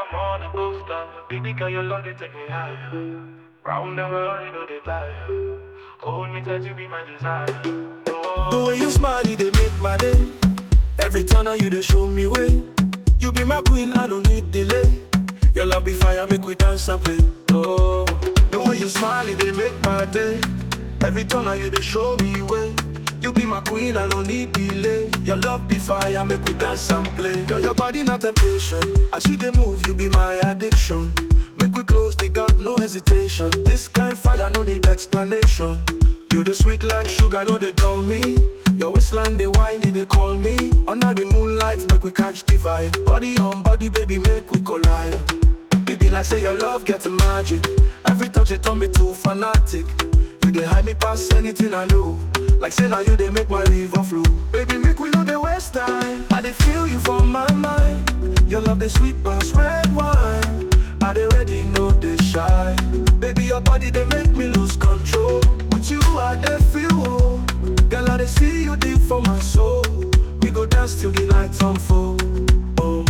I'm on a booster. Baby girl, your love it take me higher. Round the world, you know they fly. Hold me tight, you be my desire. Oh. The way you smile, it they make my day. Every turn on you, they show me way. You be my queen, I don't need delay. Your love be fire, make we dance and play. Oh, the way you smile, it they make my day. Every turn on you, they show me way. You be my queen, I don't need delay. Your love be fire, make we dance and play. Girl, your body not temptation. I see the move, you be my addiction. Make we close, they got no hesitation. This kind fire, no need explanation. You the sweet like sugar, no they dull me. Your waistline, they whine, they call me. Under the moonlight, make we catch the vibe. Body on body, baby, make we collide. Baby, like say your love gets magic. Every touch it turn me too fanatic. You they hide me past anything I know. Like say now you they make my liver flow. Baby, make we know the waste time. I they feel you from my mind. Your love the sweet but red wine. I they ready know they shy. Baby, your body they make me lose control. With you I they feel whole. Girl, I they see you deep for my soul. We go dance till the lights unfold. Oh,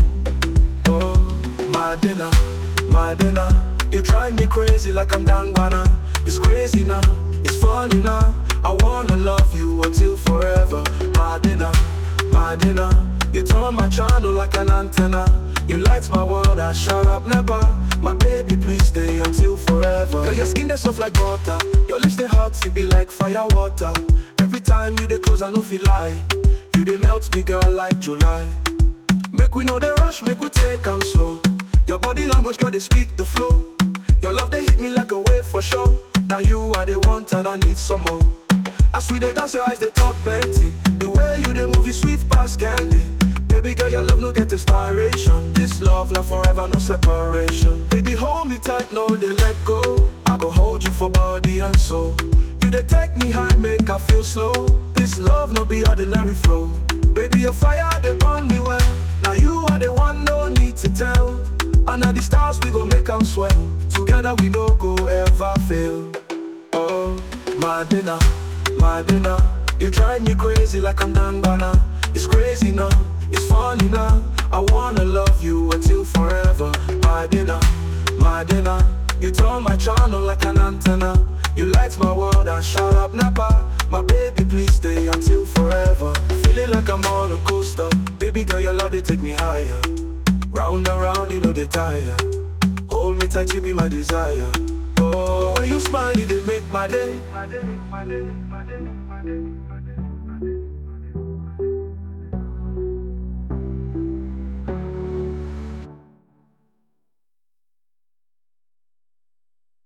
oh, my dinner, my dinner. You drive me crazy like I'm Dangwana. It's crazy now, it's funny now. I wanna love you until forever. My dinner, my dinner. You turn my channel like an antenna. You light my world, I shut up never. My baby, please stay until forever. Girl, your skin they soft like butter. Your lips they hot, it be like fire water. Every time you they close, I know feel lie. You they melt me, girl, like July. Make we know the rush, make we take am slow. Your body language, girl, they speak the flow. Your love, they hit me like a wave for sure. Now you are the one, and I need some more. As we they dance, your eyes, they talk plenty. The way you they move, you sweet past candy. Baby girl, your love no get inspiration. This love, love forever, no separation. Baby, hold me tight, no they let go. I go hold you for body and soul. You they take me high, make I feel slow. This love no be ordinary flow. Baby, your fire they burn me well. Now you are the one, no need to tell. Under the stars we go make 'em swell. Together we no go ever fail. Oh, my dinner, my dinner. You drive me crazy like I'm Dangana. It's crazy now, it's funny now. I wanna love you until forever. My dinner, my dinner. You turn my channel like an antenna. You light my world and shut up Napa. My baby, please stay until forever. Feeling like I'm on a coaster. Baby girl, your love they take me higher. Round and round, you know they tire. Hold me tight, you be my desire. Oh, when you smile, it they make my day. My day, my day, my day, my day.